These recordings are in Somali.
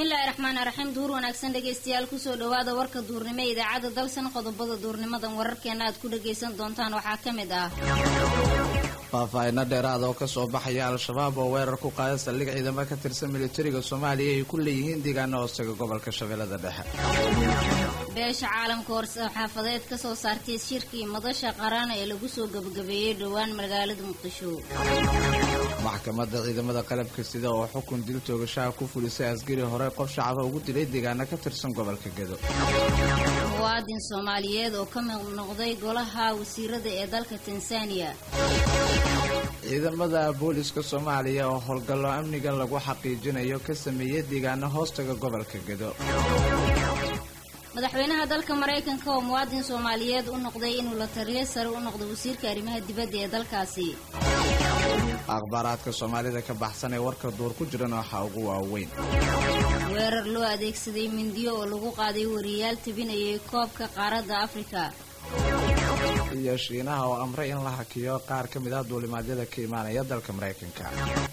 bismillaahi raxmaani raxiim duur wanaagsan dhegaystayaal kusoo dhawaada warka duurnimo ee idaacadda dalsan qodobada duurnimadan wararkeena aad ku dhagaysan doontaan waxaa ka mid ah faahfaahinno dheeraada oo kasoo baxaya al-shabaab oo weerar ku qaada saldhig ciidamo ka tirsan militariga soomaaliya ay ku leeyihiin deegaano hoostaga gobolka shabeellada dhexe beesha caalamka war-saxaafadeed ka soo saartay shirkii madasha qaran ee lagu soo gebagabeeyey dhowaan magaalada muqdisho maxkamadda ciidamada qalabka sida oo xukun dil toogashaha ku fulisay asgari hore qof shacaba ugu dilay deegaano ka tirsan gobolka gedo muwaadin soomaaliyeed oo ka mid noqday golaha wasiirada ee dalka tansaaniya ciidamada booliska soomaaliya oo howlgallo amniga lagu xaqiijinayo ka sameeyey deegaano hoostaga gobolka gedo madaxweynaha dalka maraykanka oo muwaadin soomaaliyeed u noqday inuu la taliyo sare u noqdo wasiirka arrimaha dibadda ee dalkaasi akhbaaraadka soomaalida ka baxsan ee warka duur ku jiran waxaa ugu waaweyn weerar loo adeegsaday mindiyo oo lagu qaaday wariyaal tabinayay koobka qaaradda afrika iyo shiinaha oo amray in la hakiyo qaar ka mid ah duulimaadyada ka imaanaya dalka maraykanka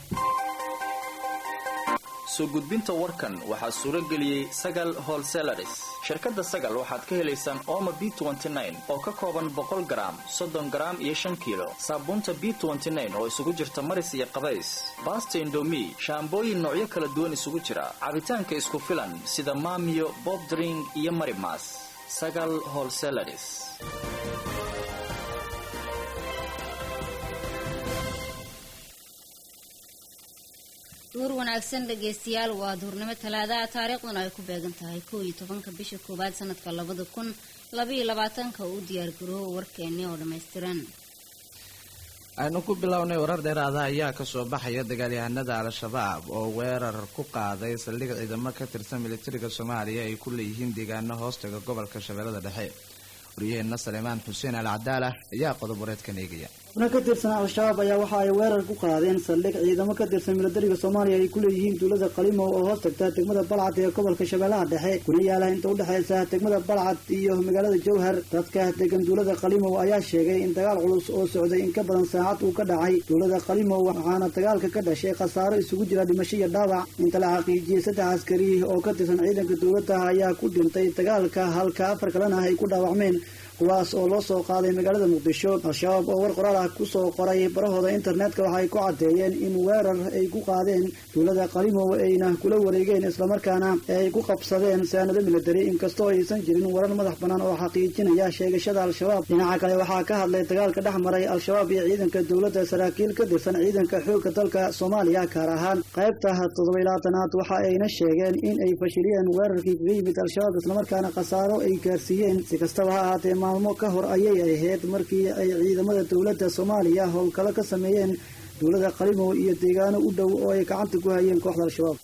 soo gudbinta warkan waxaa suuro geliyey sagal holselaris shirkadda sagal waxaad ka helaysaan ooma b oo ka kooban boqol garaam soddon garaam iyo shan kiilo saabuunta b oo isugu jirta maris iyo qabays baasta indomi shaambooyin noocyo kala duwan isugu jira cabitaanka isku filan sida maamiyo bobdring iyo marimas sagal holselaris duur wanaagsan dhagaystayaal waa duurnimo talaadaha taariikhduna ay ku beegan tahay kow iyo tobanka bisha koowaad sanadka labada kun labaiyo labaatanka u diyaargaroobo warkeeni oo dhammaystiran aynu ku bilownay warar dheeraada ayaa kasoo baxaya dagaalyahanada al-shabaab oo weerar ku qaaday saldhig ciidamo ka tirsan militariga soomaaliya ay ku leeyihiin deegaano hoostaga gobolka shabeellada dhexe waryaheena saleemaan xuseen al cadaala ayaa qodob wareedkan eegaya xubno ka tirsan al-shabaab ayaa waxa ay weerar ku qaadeen saldhig ciidamo ka tirsan milatariga soomaaliya ay ku leeyihiin duulada qalimow oo hoos tagta degmada balcad ee gobolka shabeellaha dhexe kuna yaala inta udhexaysa degmada balcad iyo magaalada jowhar dadka degan duulada qalimow ayaa sheegay in dagaal culus oo socday in ka badan saacad uu ka dhacay duulada qalimow waxaana dagaalka ka dhashay khasaaro isugu jira dhimasho iyo dhaawac inta la xaqiijiyey saddex askari oo ka tirsan ciidanka dowladda ayaa ku dhintay dagaalka halka afar kalena ay ku dhaawacmeen kuwaas oo loo soo qaaday magaalada muqdisho al-shabaab oo war qoraal ah kusoo qoray barahooda internetka waxay ku caddeeyeen in weerar ay ku qaadeen duulada qalimow ayna kula wareegeen islamarkaana ay ku qabsadeen saanado militari inkastoo aysan jirin warar madax bannaan oo xaqiijinaya sheegashada al-shabaab dhinaca kale waxaa ka hadlay dagaalka dhex maray al-shabaab iyo ciidanka dowladda saraakiil ka tirsan ciidanka xoogga dalka soomaaliya gaar ahaan qaybta toddoba iyo labaatanaad waxa ayna sheegeen in ay fashiliyeen weerarkii kaga yimid al-shabaab islamarkaana khasaaro ay gaarsiiyeen si kastaba ha ahaatee maalmo ka hor ayay ahayd markii ay ciidamada dowladda soomaaliya howlkalo ka sameeyeen duulada qalimow iyo deegaano u dhow oo ay gacanta ku hayeen kooxda al-shabaab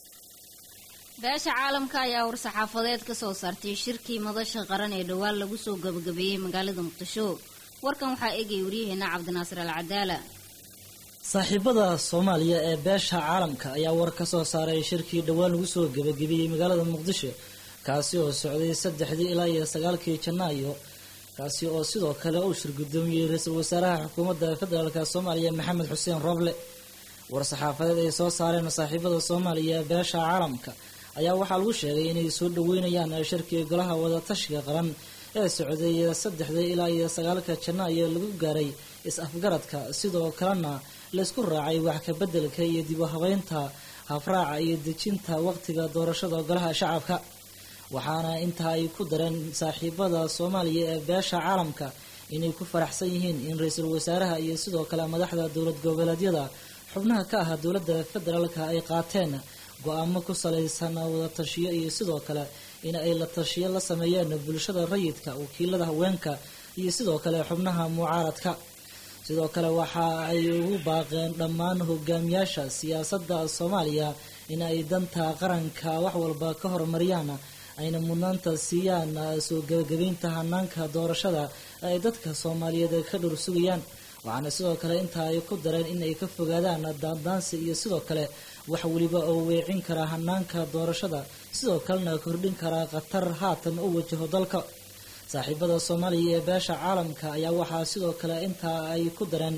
beesha caalamka ayaa war-saxaafadeed ka soo saartay shirkii madasha qaran ee dhowaan lagu soo gabagabeeyey magaalada muqdisho warkan waxaa eegaya waryaheena cabdinaasir al cadaala saaxiibada soomaaliya ee beesha caalamka ayaa war ka soo saaray shirkii dhowaan lagu soo gabagabeeyey magaalada muqdisho kaasi oo socday saddexdii ilaa iyo sagaalkii janaayo kaasi oo sidoo kale uu shirgudoomiyey ra-iisul wasaaraha xukuumadda federaalk soomaaliya maxamed xuseen roble war-saxaafadeed ay soo saareen saaxiibada soomaaliya ee beesha caalamka ayaa waxaa lagu sheegay inay soo dhaweynayaan shirkii golaha wadatashiga qaran ee socday saddexda ilaa iyo sagaalka janaayo lagu gaaray is-afgaradka sidoo kalena laysku raacay wax kabeddelka iyo dib u habeynta hafraaca iyo dejinta waqtiga doorashada golaha shacabka waxaana intaa ay ku dareen saaxiibada soomaaliya ee beesha caalamka inay ku faraxsan yihiin in ra-iisul wasaaraha iyo sidoo kale madaxda dowlad goboleedyada xubnaha ka ah dowladda federaalka ay qaateen go-aamo ku salaysan wadatashiyo iyo sidoo kale in ay la tashiyo la sameeyeen bulshada rayidka wakiilada haweenka iyo sidoo kale xubnaha mucaaradka sidoo kale waxa ay ugu baaqeen dhammaan hogaamiyaasha siyaasadda soomaaliya in ay danta qaranka wax walba ka horumariyaan ayna mudnaanta siiyaan soo gebagabeynta hanaanka doorashada ay dadka soomaaliyeed ka dhur sugayaan waxaana sidoo kale intaa ay ku dareen in ay ka fogaadaan daandaansi iyo sidoo kale wax weliba oo weecin kara hanaanka doorashada sidoo kalena kordhin kara khatar haatan u wajaho dalka saaxiibada soomaaliya ee beesha caalamka ayaa waxaa sidoo kale intaa ay ku dareen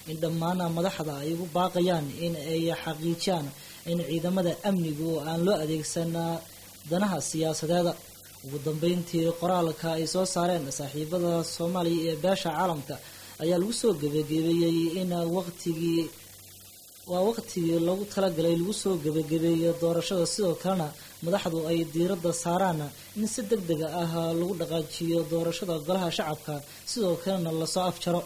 in dhammaan madaxda ay ugu baaqayaan in ay xaqiijiyaan in ciidamada amnigu aan loo adeegsan danaha siyaasadeeda ugu dambeyntii qoraalka ay soo saareen saaxiibada soomaaliya ee beesha caalamka ayaa lagu soo gebagabeeyey in waqtigii waa waqtigii loogu talagalay lagu soo gebagabeeyo doorashada sidoo kalena madaxdu ay diiradda saaraan in si deg dega ah lagu dhaqaajiyo doorashada golaha shacabka sidoo kalena lasoo afjaro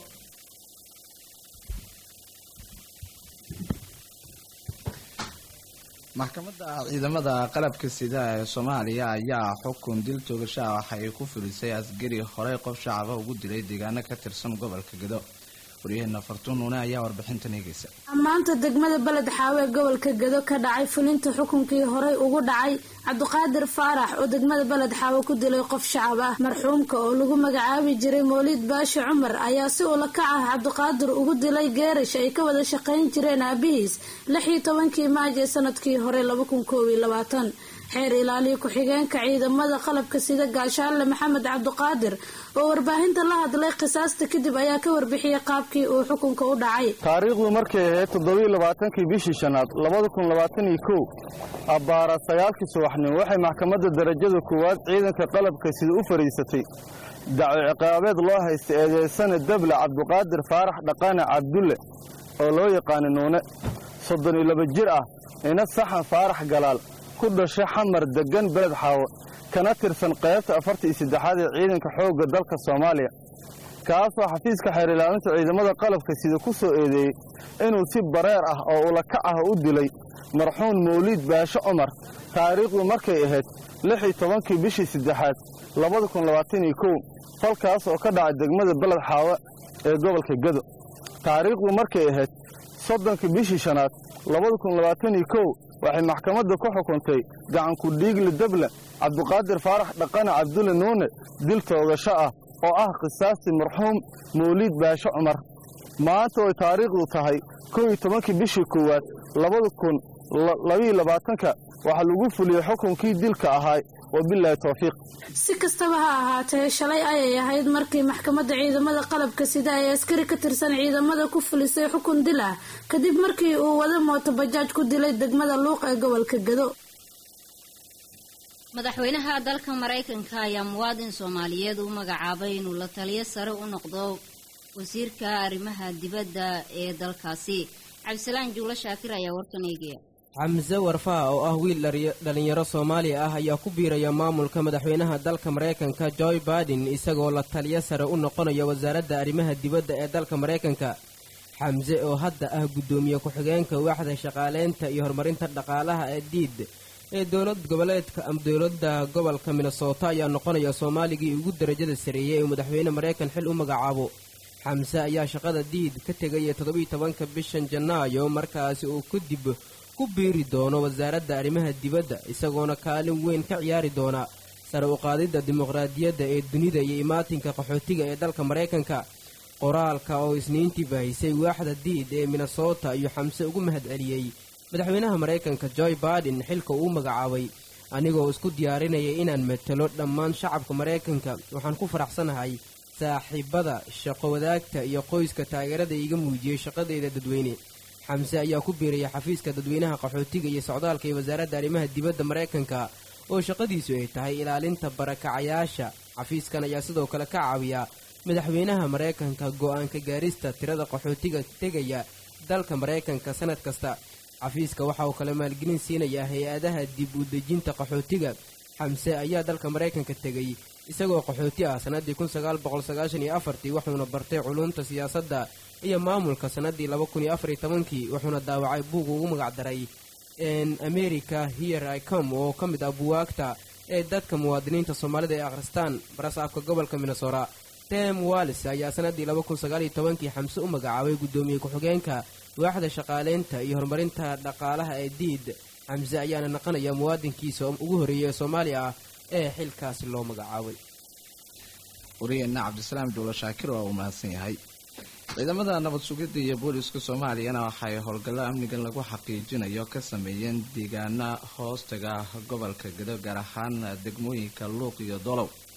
maxkamadda ciidamada qalabka sida ee soomaaliya ayaa xukun dil toogasha ah waxa ay ku fulisay asgari horey qof shacaba ugu dilay deegaano ka tirsan gobolka gedo waryaheena fartuun nuune ayaa warbixintan eegeysa maanta degmada beled xaawe ee gobolka gedo ka dhacay fulinta xukunkii horey ugu dhacay cabdiqaadir faarax oo degmada beled xaawe ku dilay qof shacab ah marxuumka oo lagu magacaabi jiray mawlid baashi cumar ayaa si ula kac ah cabdiqaadir ugu dilay geerash ay ka wada shaqayn jireen aabihiis lix iyo tobankii maaj ee sanadkii hore laba kun koob iyo labaatan xeer ilaaliya ku-xigeenka ciidamada qalabka sida gaashaanle maxamed cabdiqaadir oo warbaahinta la hadlay khisaasta kadib ayaa ka warbixiyey qaabkii uu xukunka u dhacay taariikhdu markay ahayd toddobiiyo labaatankii bishii shanaad labada kun labaatan iyo kow abbaara sagaalkii subaxnimo waxay maxkamadda darajada koowaad ciidanka qalabka sida u fadhiisatay daco ciqaabeed loo haysta eedeysane dable cabdiqaadir faarax dhaqane cabdulle oo loo yaqaana nuune soddon iyo laba jir ah ina saxan faarax galaal ku dhashay xamar deggan beled xaawo kana tirsan qaybta afarta iyo saddexaad ee ciidanka xoogga dalka soomaaliya kaasoo xafiiska xeer ilaalinta ciidamada qalabka sida ku soo eedeeyey inuu si bareer ah oo ulakac ah u dilay marxuum mawliid baashe cumar taariikhdu markay ahayd lix iyo tobankii bishii saddexaad labada kun labaatan iyo kow falkaas oo ka dhacay degmada beled xaawo ee gobolka gedo taariikhdu markay ahayd soddonkii bishii shanaad labada kun labaatan iyo kow waxay maxkamadda ku xukuntay gacanku dhiigle dable cabdiqaadir faarax dhaqane cabdulle nuune dil toogasho ah oo ah qisaastii marxuum mawliid baashe cumar maanta way taariikhdu tahay kow iyo tobankii bishii koowaad labada kun labiiyo labaatanka waxaa lagu fuliyey xukunkii dilka ahaa wabilaahi towfiiq si kastaba ha ahaatee shalay ayay ahayd markii maxkamadda ciidamada qalabka sida ay askari ka tirsan ciidamada ku fulisay xukun dil ah kadib markii uu wada mooto bajaaj ku dilay degmada luuq ee gobolka gado madaxweynaha dalka maraykanka ayaa muwaadin soomaaliyeed u magacaabay inuu la taliyo sare u noqdo wasiirka arrimaha dibadda ee dalkaasi cabdisalaan juulo shaakir ayaa warkan eegaya xamse warfaha oo ah wiil dhallinyaro soomaali ah ayaa ku biiraya maamulka madaxweynaha dalka maraykanka joy baiden isagoo la taliyo sare u noqonaya wasaaradda arrimaha dibadda ee dalka maraykanka xamse oo hadda ah guddoomiye ku-xigeenka waaxda shaqaaleynta iyo horumarinta dhaqaalaha ee diid ee dowlad goboleedka ama dowladda gobolka minnesota ayaa noqonaya soomaaligii ugu darajada sareeyey ee madaxweyne maraykan xil u magacaabo xamse ayaa shaqada diid ka tegaya toddobiiyo tobanka bishan janaayo markaasi uu kadib ku biiri doono wasaaradda arrimaha dibadda isagoona kaalin weyn ka ciyaari doona sare u qaadidda dimuqraadiyadda ee dunida iyo imaatinka qaxootiga ee dalka maraykanka qoraalka oo isniintii baahisay waaxda diid ee minnesota ayuu xamse ugu mahad celiyey madaxweynaha maraykanka joy baiden xilka uu magacaabay anigoo isku diyaarinaya inaan matalo dhammaan shacabka maraykanka waxaan ku faraxsanahay saaxiibada shaqo wadaagta iyo qoyska taageerada iiga muujiyey shaqadeyda dadweyne xamse ayaa ku biiraya xafiiska dadweynaha qaxootiga iyo socdaalka ee wasaaradda arrimaha dibadda maraykanka oo shaqadiisu ay tahay ilaalinta barakacayaasha xafiiskan ayaa sidoo kale ka caawiya madaxweynaha maraykanka go'aanka gaarista tirada qaxootiga tegaya dalka maraykanka sannad kasta xafiiska waxa uu kale maalgelin siinayaa hay-adaha dib u dejinta qaxootiga xamse ayaa dalka maraykanka tegay isagoo qaxooti ah sannaddii kun sagaal boqol sagaashan iyo afartii wuxuuna bartay culuumta siyaasadda iyo maamulka sannaddii laba kun iyo afar iyo tobankii wuxuuna daawacay buug ugu magacdaray america here i com oo ka mid ah buwaagta ee dadka muwaadiniinta soomaalida ay akhristaan barasaabka gobolka minnesota tem wallis ayaa sannaddii laba kun sagaal iyo tobankii xamse u magacaabay guddoomiye ku-xigeenka waaxda shaqaaleynta iyo horumarinta dhaqaalaha ee diid xamse ayaana naqanaya muwaadinkiisa ugu horreeyay ee soomaaliya ah ee xilkaasi loo magacaabay wariyeenna cabdisalaam juulo shaakir oo uu mahadsan yahay ciidamada nabad sugidda iyo booliska soomaaliyana waxay howlgallo amnigan lagu xaqiijinayo ka sameeyeen deegaana hoostaga gobolka gedo gaar ahaan degmooyinka luuq iyo dolow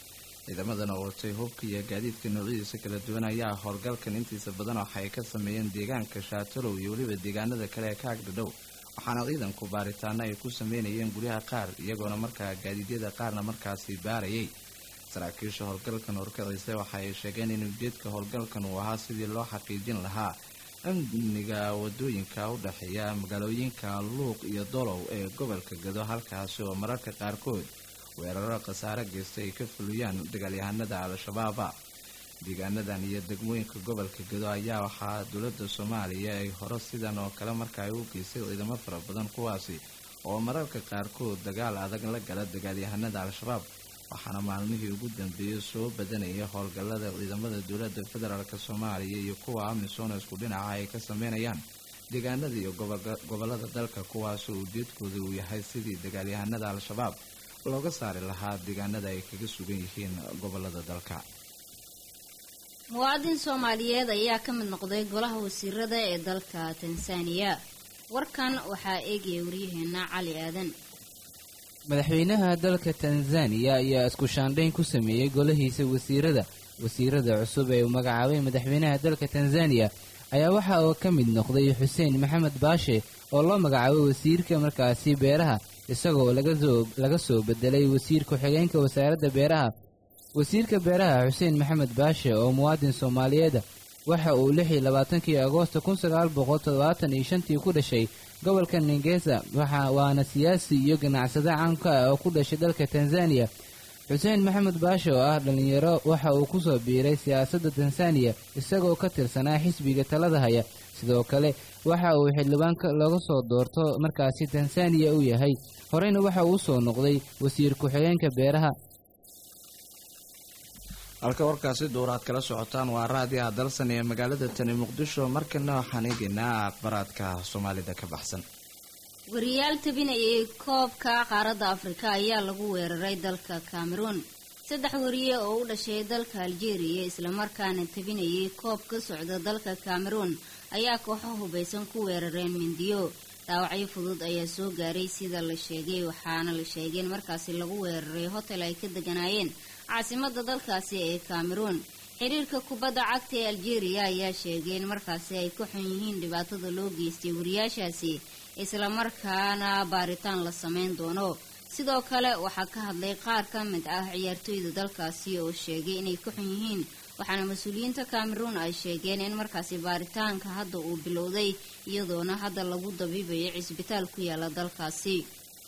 ciidamadan oo watay hubka iyo gaadiidka noocyadiisa kala duwan ayaa howlgalkan intiisa badan waxay ka sameeyeen deegaanka shaatalow iyo weliba deegaanada kale ee ka agdhadhow waxaana ciidanku baaritaano ay ku sameynayeen guryaha qaar iyagoona markaa gaadiidyada qaarna markaasi baarayay saraakiisha howlgalkan horkacisa waxa ay sheegeen in ujeedka howlgalkan uu ahaa sidii loo xaqiijin lahaa amniga wadooyinka u dhexeeya magaalooyinka luuq iyo dolow ee gobolka gado halkaasi oo mararka qaarkood weeraro khasaare geysta ay ka fuliyaan dagaalyahanada al-shabaaba deegaanadan iyo degmooyinka gobolka gado ayaa waxaa dowladda soomaaliya ay hore sidan oo kale marka ay u geystay ciidamo fara badan kuwaasi oo mararka qaarkood dagaal adag la gala dagaalyahanada al-shabaab waxaana maalmihii ugu dambeeyey soo badanaya howlgallada ciidamada dowladda federaalk soomaaliya iyo kuwa amisom isku dhinaca ay ka sameynayaan deegaanada iyo gobolada dalka kuwaasoo ujeedkooda uu yahay sidii dagaalyahanada al-shabaab looga saari lahaa deegaanada ay kaga sugan yihiin gobolada dalka muwaadin soomaaliyeed ayaa ka mid noqday golaha wasiirada ee dalka tansaaniya warkan waxaa eegaya waryaheena cali aadan madaxweynaha dalka tanzaniya ayaa isku shaandhayn ku sameeyey golahiisa wasiirada wasiirada cusub ee uu magacaabay madaxweynaha dalka tanzaniya ayaa waxa uu ka mid noqday xuseen maxamed baashe oo loo magacaabay wasiirka markaasi beeraha isagoo laga soo bedelay wasiir ku-xigeenka wasaaradda beeraha wasiirka beeraha xuseen maxamed baashe oo muwaadin soomaaliyeeda waxa uu lix iyo labaatankii agoosta kun sagaal boqol toddobaatan iyo shantii ku dhashay gobolka ningesa waana siyaasi iyo ganacsade caanka ah oo ku dhashay dalka tanzaniya xuseen maxamed baashe oo ah dhallinyaro waxa uu ku soo biiray siyaasadda tanzaniya isagoo ka tirsanaa xisbiga talada haya sidoo kale waxa uu xildhibaanka laga soo doorto markaasi tanzaniya uu yahay horeyna waxa uu soo noqday wasiir ku-xigeenka beeraha halka warkaasi duuraad kala socotaan waa raadiyaha dalsan ee magaalada tani muqdisho markana waxaan eegaynaa akhbaraadka soomaalida ka baxsan wariyaal tabinayay koobka qaaradda afrika ayaa lagu weeraray dalka cameroon saddex wariye oo u dhashay dalka aljeeriya islamarkaana tabinayay koob ka socda dalka cameroon ayaa kooxo hubaysan ku weerareen mindiyo dhaawacyo fudud ayaa soo gaaray sida la sheegay waxaana la sheegay in markaasi lagu weeraray hotel ay ka deganaayeen caasimada dalkaasi ee cameroon xiriirka kubadda cagta ee aljeeriya ayaa sheegay in markaasi ay ka xun yihiin dhibaatada loo geystay wariyaashaasi islamarkaana baaritaan la sameyn doono sidoo kale waxaa ka hadlay qaar ka mid ah ciyaartooyda dalkaasi oo sheegay inay ka xun yihiin waxaana mas-uuliyiinta cameroon ay sheegeen in markaasi baaritaanka hadda uu bilowday iyadoona hadda lagu dabiibayo cisbitaal ku yaala dalkaasi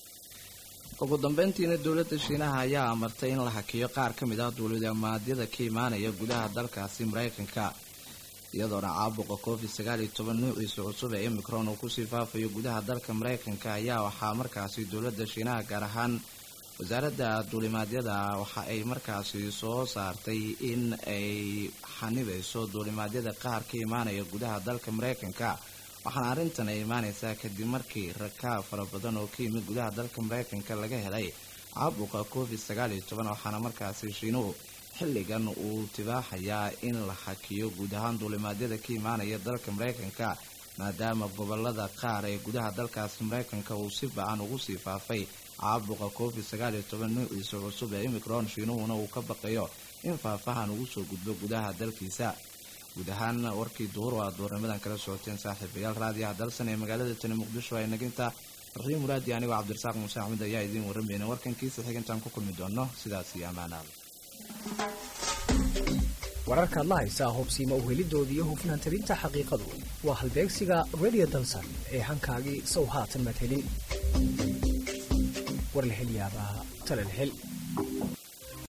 ugu dambeyntiina dowladda shiinaha ayaa amartay in la hakiyo qaar ka mid ah duuliamaadyada ka imaanaya gudaha dalkaasi maraykanka iyadoona caabuqa covid sagaal iyo toban nuuciisa cusub ee imicron uu kusii faafayo gudaha dalka maraykanka ayaa waxaa markaasi dowladda shiinaha gaar ahaan wasaaradda duulimaadyada waxa ay markaasi soo saartay in ay xanibayso duulimaadyada qaar ka imaanaya gudaha dalka maraykanka waxaana arrintan ay imaaneysaa kadib markii rakaab fara badan oo ka yimid gudaha dalka maraykanka laga helay caabuqa covid sagaal iyo toban waxaana markaasi shiinuhu xilligan uu tibaaxayaa in la hakiyo guud ahaan duulimaadyada ka imaanaya dalka maraykanka maadaama gobolada qaar ee gudaha dalkaasi maraykanka uu si bacan ugu sii faafay caabuqa covid sagaal iyo toban nuuciisa cusub ee imicron shiinuhuna uu ka baqayo in faafahan ugu soo gudbo gudaha dalkiisa guud ahaan warkii duhur oo aad duurnimadan kala socoteen saaxiibayaal raadiyaha dalsan ee magaalada tani muqdisho ay naginta raxiim muraadi anigoo cabdirasaaq muuse axmed ayaa idiin warramayna warkankiisa xigintaan ku kulmi doono sidaas iyo ammaanaada wararkaad la haysaa hubsiima uhelidooda iyo hufnaan talinta xaqiiqadu waa halbeegsiga radio dalsan ee hankaagii sow haatan madhelin war la hel yaabaa tala la hel